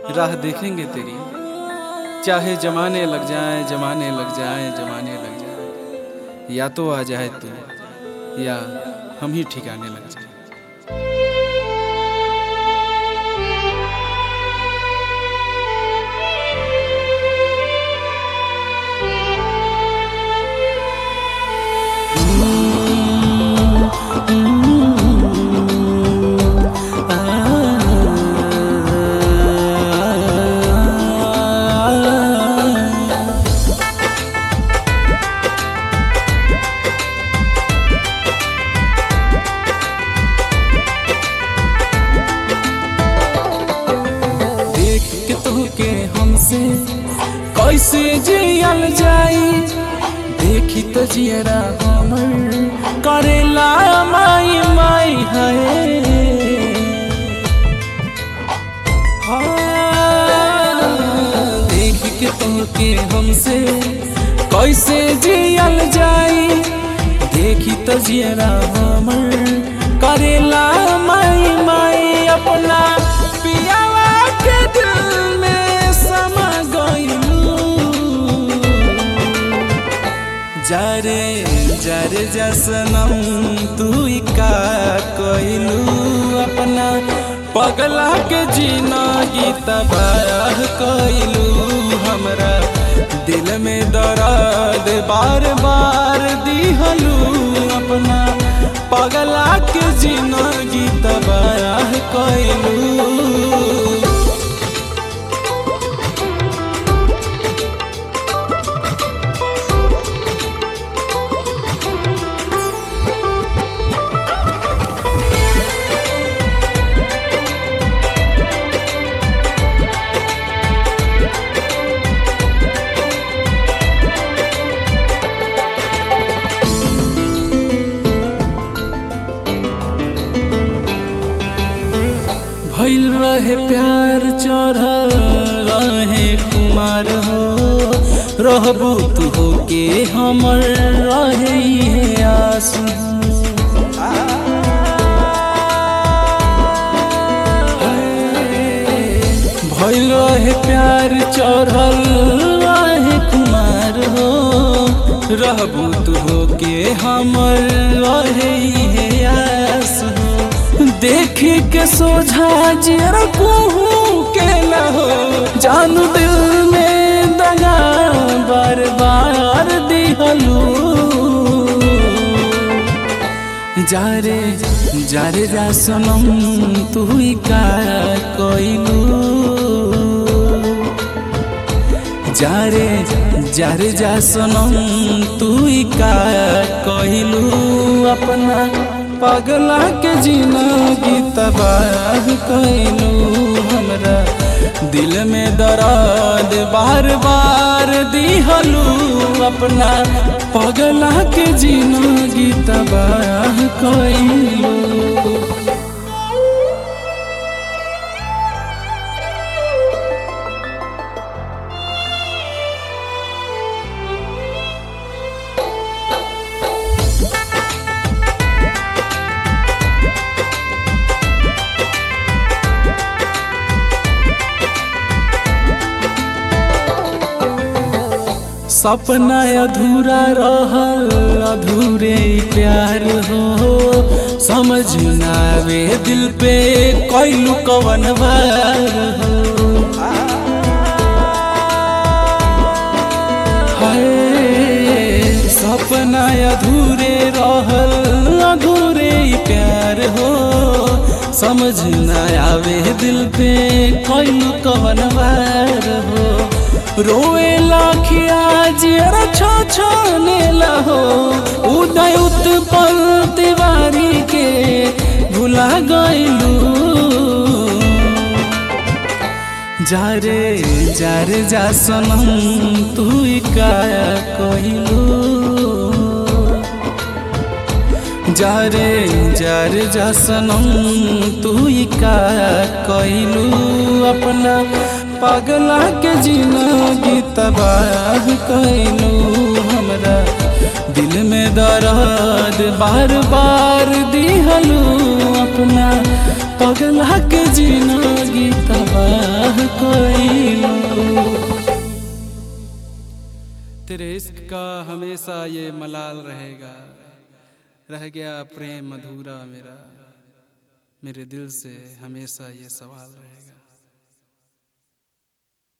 राह देखेंगे तेरी चाहे जमाने लग जाए जमाने लग जाए जमाने लग जाए या तो आ जाए तू या हम ही ठिकाने लग जाए देख के तोहके हमसे कैसे जियल जाई देखी तो जियरा हमर करेला माई माई है देख के तोहके हमसे कैसे जियल जाई देखी तो जियरा हमर करेला माई माई अपना पियावा के दिल में समा गइलू जारे जारे जसनम तू ही का कइलू अपना पगला के जिंदगी तबाह कइलू हमरा दिल में दर्द बार बार दिहलू अपना पगला के जिंदगी तबाह कइलू भइल रहे प्यार चढ़ल रहे कुमार हो रहबू तू हो के हमर रहे है आस भइल रहे प्यार चढ़ल रहे कुमार हो रहबू तू हो के हमर रहे है आस हो देख के सोझा जरा कहूँ के लहो जानू दिल में दगा बार बार दिहलू जारे जारे जा सनम तू ही का कोइलू जारे जारे जा सनम तू ही का कहलू अपना पगला के जिंदगी तबाह कैलू हमरा दिल में दर्द बार बार दिहलू अपना पगला के जिंदगी तबाह कैलू सपना अधूरा रहल अधूरे प्यार हो समझ ना आवे दिल पे कैलू कवन बार हो हाय, सपना अधूरे रहल अधूरे प्यार हो समझ ना आवे दिल पे कैलू कवन बार हो रोए लाखिया जरा छो छो हो उदय उत्पल तिवारी के भुला गइलू जारे जारे जा सनम तू का कहिलू जारे जारे जा सनम तू का कहिलू अपना पगला के जिंदगी तबाह कैलू हमरा दिल में दर्द बार बार दिहलू अपना पगला के जिंदगी तबाह कोई तेरे इश्क का हमेशा ये मलाल रहेगा रह गया प्रेम अधूरा मेरा मेरे दिल से हमेशा ये सवाल रहेगा